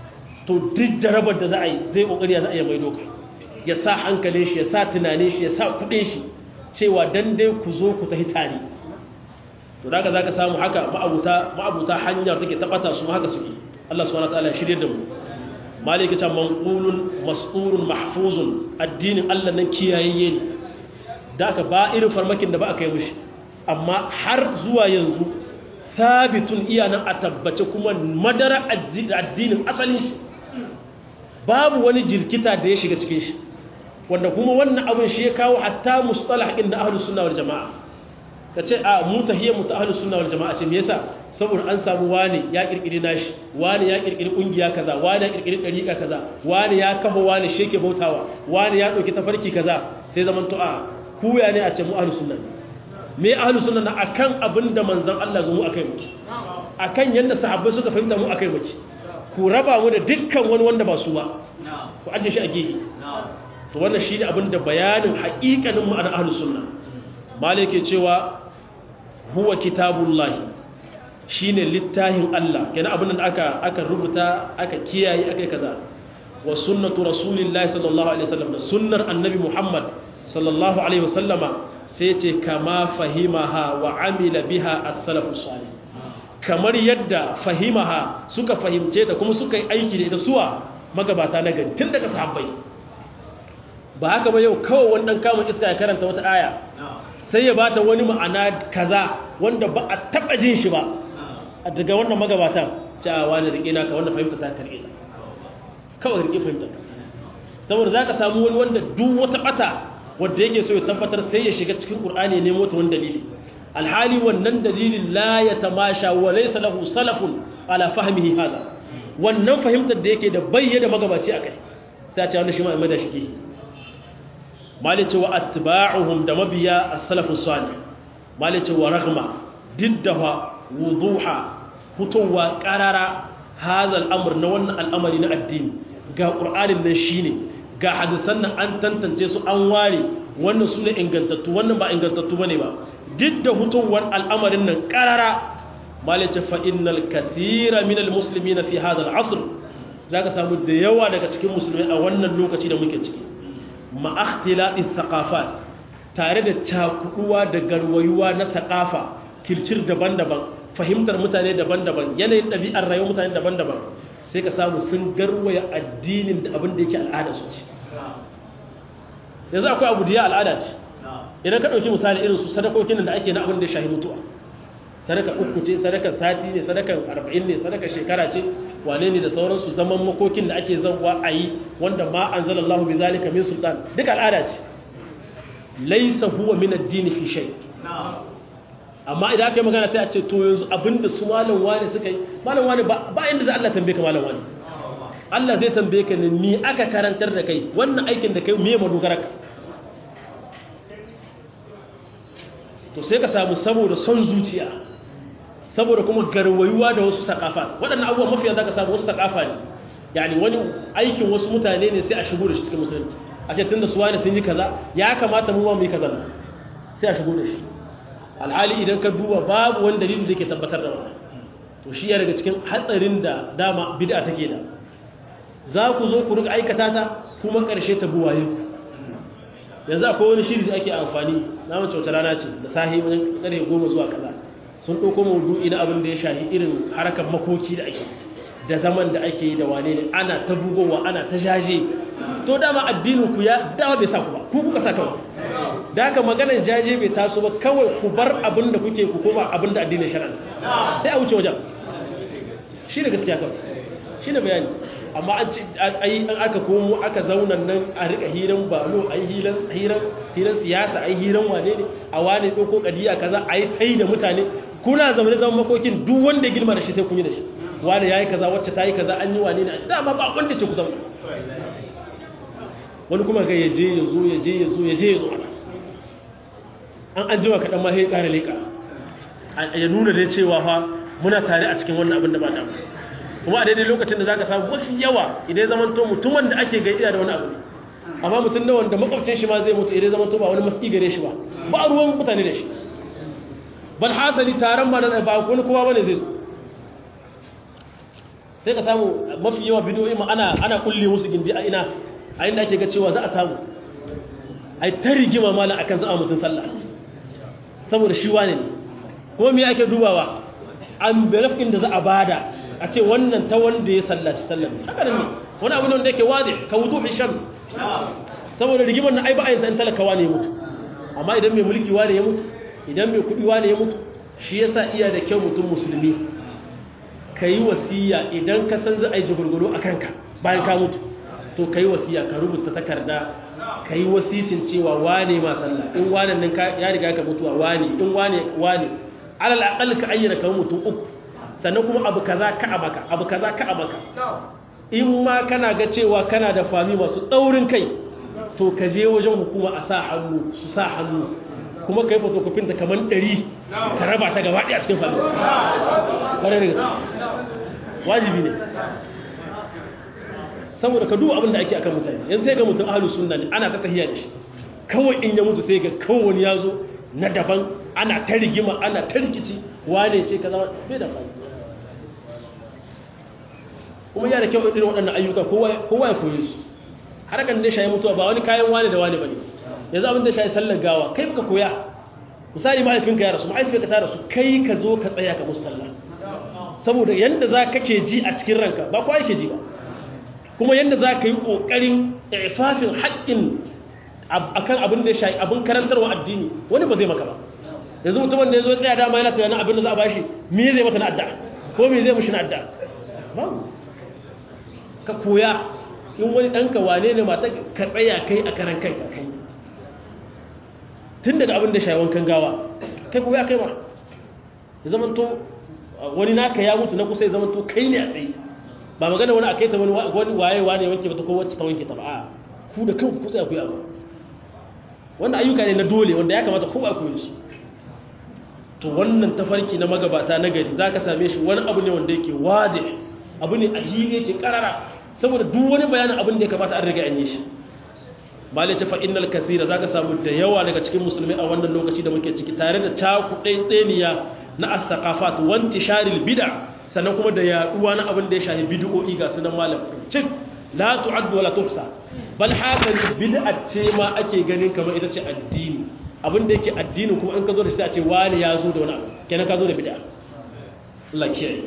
Speaker 1: to duk jarabar da za a yi zai kokari ya za a yi mai doka ya sa hankalin shi ya sa tunanin shi ya sa kudin shi cewa dan dai ku zo ku tafi tare to daga zaka samu haka ma'abuta ma'abuta hanyar take tabata su haka suke Allah subhanahu wataala ya shirye da mu malika ta manqulun mas'urun mahfuzun addinin Allah nan kiyayeye ne da aka ba irin farmakin da ba aka yi mushi amma har zuwa yanzu sabitun iya nan a tabbace kuma madara addinin asalin shi babu wani jirkita da ya shiga cikin shi wanda kuma wannan abin shi ya kawo hatta mustalah inda ahlus sunna wal jamaa kace a mu tahiyya mu ta ahlus sunna wal jamaa ce me yasa saboda an samu wani ya kirkiri nashi wani ya kirkiri kungiya kaza wani ya kirkiri dariqa kaza wani ya kafa wani sheke bautawa wani ya dauki tafarki kaza sai zaman to a kuya ne a ce mu ahlus sunna me ahlus sunna na akan abinda manzon Allah zo mu akai muke akan yanda sahabbai suka fahimta mu akai muke ku raba mu da dukkan wani wanda ba su ba ku ajiye shi a gehe to wannan shi ne abinda bayanin haƙiƙanin ma'ana ahlus sunna malike cewa huwa kitabullahi shine littafin Allah kenan abin da aka aka rubuta aka kiyaye aka kaza wa sunnatu rasulillahi sallallahu alaihi wasallam da sunnar annabi Muhammad sallallahu alaihi wasallama sai ce kama fahimaha wa amila biha as-salafus salih kamar yadda fahimaha suka fahimce ta kuma suka yi aiki da ita suwa magabata na gari tun daga sahabbai ba haka ba yau kawai wannan kama iska ya karanta wata aya sai ya bata wani ma'ana kaza wanda ba a taba jin shi ba daga wannan magabatan cewa wani rike naka wanda fahimta ta karbe ta kawai rike fahimta ta saboda zaka samu wani wanda duk wata bata wanda yake so ya tabbatar sai ya shiga cikin qur'ani ne mota wani dalili alhali wannan dalilin la ya tamasha wa laysa lahu salafun ala fahmihi hada wannan fahimtar da yake da bayyana magabaci akai sai a ce wannan shi ma da shi ke malice wa atba'uhum da mabiya as-salafus salih malice wa raghma diddaha wuduha hutuwa qarara hadha al-amr na wannan al'amari na addini ga qur'anin nan shine ga hadisan nan an tantance su an ware wannan sune ingantattu wannan ba ingantattu bane ba didda hutuwan al'amarin nan qarara malice fa innal kathira min al-muslimina fi hadha al-asr zaka samu da yawa daga cikin musulmai a wannan lokaci da muke ciki ma'akhtilaɗin saƙafat tare da cakuduwa da garwayuwa na saƙafa kircir daban-daban fahimtar mutane daban-daban yanayin ɗabi'ar rayuwar mutane daban-daban sai ka samu sun garwaya addinin da abin da yake al'ada su ce yanzu akwai abu da ya al'ada ce idan ka ɗauki misali irin su sadakokin da ake na abin da ya shahi mutuwa sadaka uku ce sadakar sati ne sadakar arba'in ne sadakar shekara ce wane ne da sauransu zaman makokin da ake zanwa a yi wanda ma an zala Allah bi zalika min sultan duka al'ada ce laisa huwa min addini fi shay amma idan aka yi magana sai a ce to yanzu abinda su malam wani suka yi malam wani ba inda za Allah tambaye ka malam wani Allah zai tambaye ka ne ni aka karantar da kai wannan aikin da kai me madogara ka to sai ka samu saboda son zuciya saboda kuma garwayuwa da wasu sakafa waɗannan abubuwan mafiya za ka samu wasu sakafa ne yani wani aikin wasu mutane ne sai a shigo da shi cikin musulunci a ce tun da su wani sun yi kaza ya kamata mu ma mu yi kaza sai a shigo da shi alhali idan ka duba babu wani dalili da ke tabbatar da wannan to shi ya daga cikin hatsarin da dama bid'a take da za ku zo ku rika aikata ta kuma ƙarshe ta buwaye ku yanzu akwai wani shiri da ake amfani na mace wata rana ce da sahi wajen ƙarfe goma zuwa kaza sun ɗauko maudu'i na abin da ya shahi irin harkar makoki da ake da zaman da ake yi da wane ne ana ta bugowa ana ta jaje to dama addinin ku ya dama bai sa ku ba ku kuka sa kawai da haka maganar jaje bai taso ba kawai ku bar abin da kuke ku koma abin da addinin shari'a sai a wuce wajen shi ne gaskiya kawai shi ne bayani amma an ci ayi an aka komo aka zauna nan a rika hiran balo ayi hiran hiran hiran siyasa ayi hiran wane ne a wane ɗauko kadiya kaza ayi tai da mutane kuna zaune zaman makokin duk wanda ya girma da shi sai kun yi da shi wani yayi kaza wacce ta yi kaza an yi wane ne dama ba wanda ce ku zauna wani kuma ga ya je ya zo ya je ya zo ya je ya zo an an jima kaɗan ma sai ƙara leƙa ya nuna dai cewa fa muna tare a cikin wannan abin da ba damu kuma a daidai lokacin da za ka samu mafi yawa idan zaman to mutumin da ake gaida da wani abu ne amma mutum da wanda makwabcin shi ma zai mutu idan zaman to ba wani matsi gare shi ba ba ruwan mutane da shi bal hasali taron ba na ba wani kowa bane zai zo sai ka samu mafi yawa bidiyoyi ma ana ana kulle musu gindi a ina a inda ake ga cewa za a samu ai ta rigima malam akan za a mutun sallah saboda shi wane ne kuma me ake dubawa an belafin da za a bada a ce wannan ta wanda ya sallaci sallar haka ne wani abu ne wanda yake wade ka wudu bi shams saboda rigimar na ai ba a yin san talakawa ne mutu amma idan mai mulki wane ya mutu idan mai kudi wane ya mutu shi yasa iya da kyau mutum musulmi ka yi wasiya idan ka san za a yi jigurguru a kanka bayan ka mutu to ka yi wasiya ka rubuta takarda ka yi wasicin cewa wane ma sallah in wane nan ya riga ka mutuwa wane in wane wane alal aqal ka ayyana kamar mutum uku sannan kuma abu kaza ka a maka abu kaza ka a maka in ma kana ga cewa kana da fami masu tsaurin kai to ka je wajen hukuma a sa hannu su sa hannu kuma ka yi fotokofin ta kamar ɗari ka raba ta gaba ɗaya cikin fami ƙwarar da gaske wajibi ne saboda ka duba abin da ake akan mutane yanzu sai ga mutum ahalus sunna ne ana ta tahiya da shi kawai in ya mutu sai ga kawai ya zo na daban ana ta rigima ana ta rikici wane ce ka zama bai da fani kuma yana kyau irin waɗannan ayyuka kowa ya koyi su harkar da shayi mutuwa ba wani kayan wane da wane ba ne yanzu abin da shayi sallar gawa kai baka koya misali mahaifinka ya rasu mahaifinka ta rasu kai ka zo ka tsaya ka musu sallah saboda yadda za ka ke ji a cikin ranka ba kowa yake ji ba kuma yadda za ka yi ƙoƙarin ifafin haƙƙin akan abin da ya shayi abin karantarwa addini wani ba zai maka ba yanzu mutumin da ya zo tsaya dama yana tunanin abin da za a bashi me zai mata na adda ko me zai mushi na adda babu ka koya in wani ɗanka wane ne mata ka tsaya kai a karan kai ka kai tun daga abin da shayi wankan gawa kai koya kai ma ya zama to wani naka ya mutu na kusa ya zama to kai ne a tsaye ba magana wani a kai ta wani waye wane wanke ba ta ko wacce ta wanke ta ba a ku da kanku ku tsaya ku yi abu wannan ayyuka ne na dole wanda ya kamata kowa koyi su to wannan tafarki na magabata na gari za ka same shi wani abu ne wanda yake wade abu ne a hili yake karara saboda duk wani bayanin abin da ya kamata an riga an yi shi malai ce fa'innal kasira za ka samu da yawa daga cikin musulmi a wannan lokaci da muke ciki tare da cakuɗai tseniya na astaqafat wanti sharil bid'a sannan kuma da yaduwa na abin da ya shafi bid'o'i ga sunan malam cik la tu'addu wala tuhsa bal hakan bid'a ce ma ake ganin kamar ita ce addini abin da yake addini kuma in ka zo da shi a ce wani ya zo da wani abu kenan ka zo da bid'a Allah kiyaye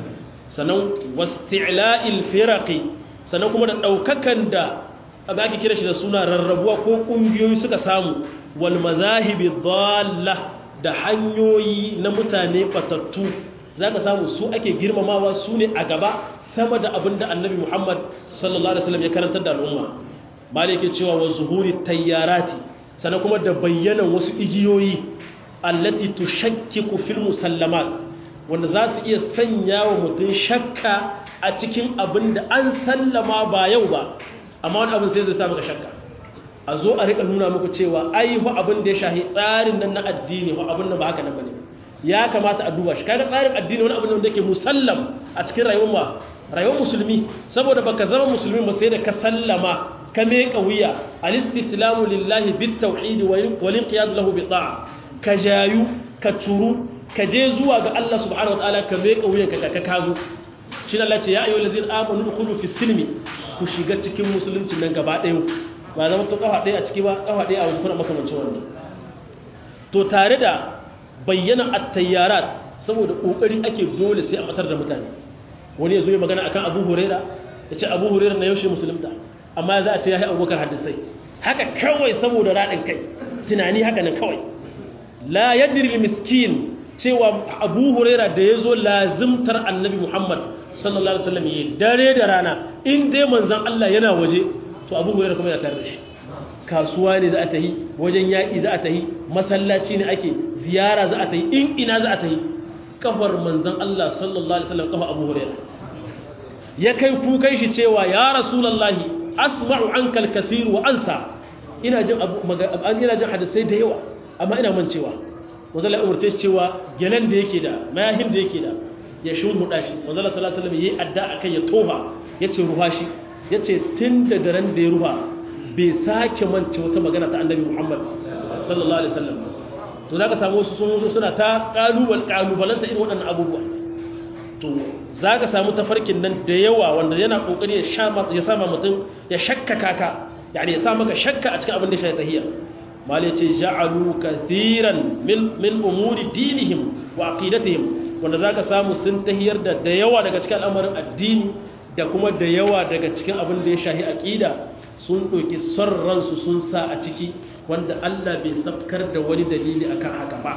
Speaker 1: sannan wasti'la'il firaqi sannan kuma da daukakan da ba ake kira shi da suna rarrabuwa ko kungiyoyi suka samu wal mazahibi dalla da hanyoyi na mutane batattu zaka samu su ake girmamawa su ne a gaba sama da abin da annabi Muhammad sallallahu alaihi wasallam ya karantar da al'umma malike cewa wa zuhuri tayyarati sannan kuma da bayyana wasu igiyoyi allati tushakkiku fil musallamat wanda za su iya sanya wa mutum shakka a cikin abin da an sallama ba yau ba amma wani abin sai zai sa maka shakka a zo a rika nuna muku cewa ai fa abin da ya shahi tsarin nan na addini fa abin nan ba haka nan bane ya kamata a duba shi kaga tsarin addini wani abin da yake musallam a cikin rayuwar rayuwar musulmi saboda baka zama musulmi ba sai da ka sallama ka meka wuya al-istislamu lillahi bit tauhid wal inqiyad lahu bi ta'a ka jayu ka turu ka je zuwa ga Allah subhanahu wataala ka meka wuya ka ka kazo shi Allah ce ya ayyuhal ladina amanu dukhulu fi silmi ku shiga cikin musulunci nan gaba ɗaya ba zama to kafa ɗaya a ciki ba kafa ɗaya a wani kuna makamancin wannan to tare da bayyana at-tayyarat saboda kokari ake dole sai a matar da mutane wani ya zo ya magana akan Abu Huraira ya ce Abu Huraira na yaushe musulunta amma za a ce ya yi abubakar hadisai haka kawai saboda raɗin kai tunani haka nan kawai la yadri miskin cewa abu huraira da ya zo lazimtar annabi muhammad sallallahu alaihi wasallam yi dare da rana in dai manzan allah yana waje to abu huraira kuma yana tare da shi kasuwa ne za a ta yi wajen yaƙi za a ta yi masallaci ne ake ziyara za a ta yi in ina za a ta yi kafar manzan allah sallallahu alaihi wasallam kafa abu huraira ya kai kukan shi cewa ya rasulallahi asma'u anka al-kathir wa ansa ina jin ina jin hadisai da yawa amma ina mancewa wazalla ya umarce shi cewa gelan da yake da mayahin da yake da ya shuru dashi wazalla sallallahu alaihi wasallam yayi adda akan ya tofa yace ruha shi yace tun da daren da ya ruha bai sake mance wata magana ta annabi Muhammad sallallahu alaihi wasallam to zaka samu wasu sun suna ta kalubal kalubalanta irin waɗannan abubuwa to za ka samu tafarkin nan da yawa wanda yana kokari ya sama mutum ya shakka kaka yani ya sa maka shakka a cikin abin da shi tahiyya mal yace ja'alu kathiran min min umuri dinihim wa aqidatihim wanda zaka samu sun tahiyar da da yawa daga cikin al'amarin addini da kuma da yawa daga cikin abin da ya shahi aqida sun doki son ransu sun sa a ciki wanda Allah bai sabkar da wani dalili akan haka ba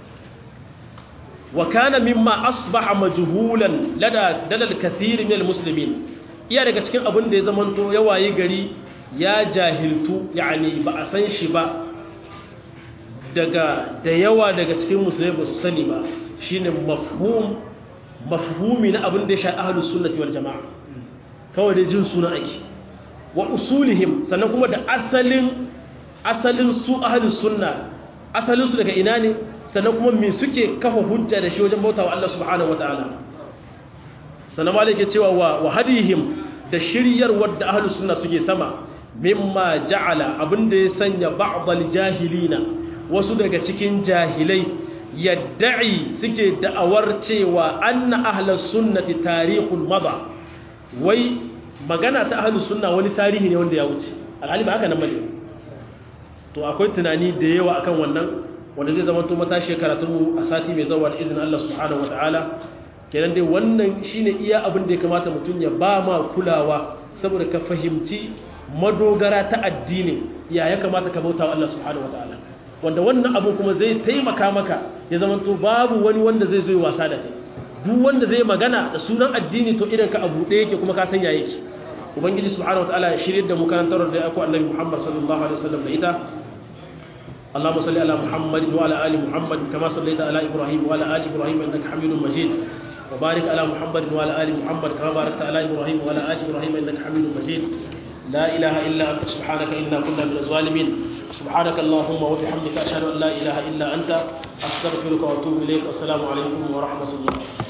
Speaker 1: wa kana mimma asbaha majhulan lada dalal kathir min almuslimin iya daga cikin abin da ya zamanto ya waye gari ya jahiltu yani ba a san shi ba daga da yawa daga cikin musulmai ba su sani ba shine mafhum mafhumi na abin da ya sha ahlus sunnati wal jamaa kawai da jin suna ake wa usulihim sannan kuma da asalin asalin su ahlus sunna asalin su daga ina ne sannan kuma me suke kafa hujja da shi wajen bautawa Allah subhanahu wataala sannan ma yake cewa wa wa hadihim da shiryar wadda ahlus sunna suke sama mimma ja'ala abinda ya sanya ba'dal jahilina wasu daga cikin jahilai yadda'i suke da'awar cewa anna ahlus sunnati tarikhul mada wai magana ta ahlus sunna wani tarihi ne wanda ya wuce alhali ba haka nan bane to akwai tunani da yawa akan wannan wanda zai zama to matashi karatun a sati mai zawa da izinin Allah subhanahu wataala kenan dai wannan shine iya abin da ya kamata mutum ya ba ma kulawa saboda ka fahimci madogara ta addini ya ya kamata ka bauta wa Allah subhanahu wataala wanda wannan abu kuma zai taimaka maka ya zama to babu wani wanda zai zo wasa da kai duk wanda zai magana da sunan addini to idan ka abu ɗaya yake kuma ka san ya yake ubangiji subhanahu wataala ya shirye da mu karantar da aku annabi Muhammad sallallahu alaihi wasallam da ita اللهم صل على محمد وعلى ال محمد كما صليت على ابراهيم وعلى ال ابراهيم انك حميد مجيد وبارك على محمد وعلى ال محمد كما باركت على ابراهيم وعلى ال ابراهيم انك حميد مجيد لا اله الا انت سبحانك انا كنا من الظالمين سبحانك اللهم وبحمدك اشهد ان لا اله الا انت استغفرك واتوب اليك والسلام عليكم ورحمه الله